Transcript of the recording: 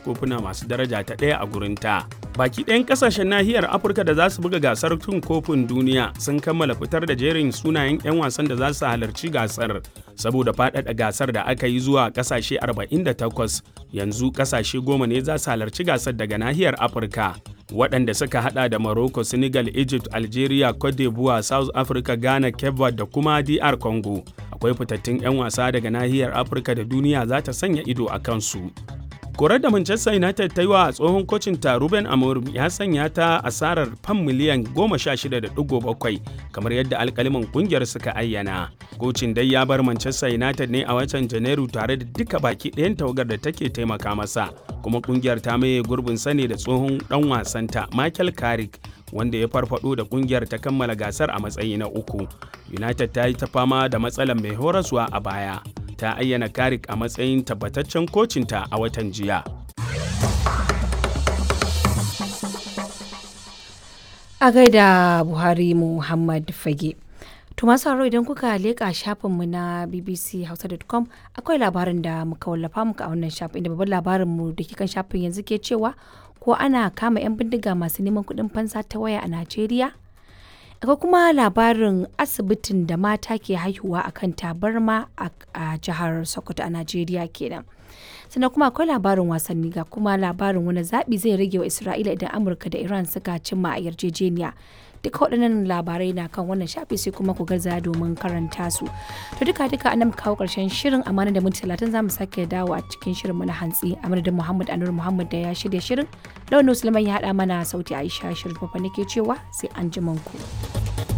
kofuna masu daraja ta ɗaya a gurinta. Baki ɗayan ƙasashen nahiyar Afirka da za su buga gasar tun kofin duniya sun kammala fitar da jerin sunayen 'yan wasan da za su halarci gasar. Saboda faɗaɗa gasar da aka yi zuwa ƙasashe 48 yanzu ƙasashe goma ne za su halarci gasar daga nahiyar Afirka. waɗanda suka hada da Morocco, Senegal, Egypt, Algeria, Cote d'Ivoire, South Africa, Ghana, Cape Verde da kuma DR Congo. Akwai fitattun 'yan wasa daga nahiyar Afirka da duniya za ta sanya ido a kansu. Korar da Manchester United ta yi wa tsohon kocin ta Ruben Amorim ya sanya ta asarar fam miliyan 16.7 kamar yadda alkaliman kungiyar suka ayyana. Kocin dai ya bar Manchester United ne a watan Janairu tare da duka baki ɗayan tawagar da take taimaka masa. Kuma kungiyar ta maye gurbin sane da tsohon ɗan wasanta Michael Carrick wanda ya farfado da kungiyar ta kammala gasar a matsayi na uku. United ta yi ta fama da matsalar mai horaswa a baya. ta ayyana Karik a matsayin tabbataccen kocinta a watan jiya. A gaida Buhari Muhammad Fage. To masu haro idan kuka leƙa shafinmu na bbchausa.com akwai labarin da muka wallafa muka a wannan shafin inda babban labarinmu da ke kan shafin yanzu ke cewa ko ana kama 'yan bindiga masu neman kuɗin fansa ta waya a Najeriya? akwai kuma labarin asibitin da mata ke haihuwa a kan tabarma a jihar sokoto a najeriya kenan sannan kuma akwai labarin wasanni ga kuma labarin wani zaɓi zai rage wa isra'ila idan amurka da iran suka cimma a yarjejeniya duka waɗannan labarai na kan wannan shafi sai kuma ku gaza domin karanta su to duka duka an kawo ƙarshen shirin amana da minti talatin za mu sake dawo a cikin shirin mu na hantsi a madadin muhammad anur muhammad da ya shirya shirin launin musulman ya haɗa mana sauti aisha shirin fafa nake cewa sai an ku.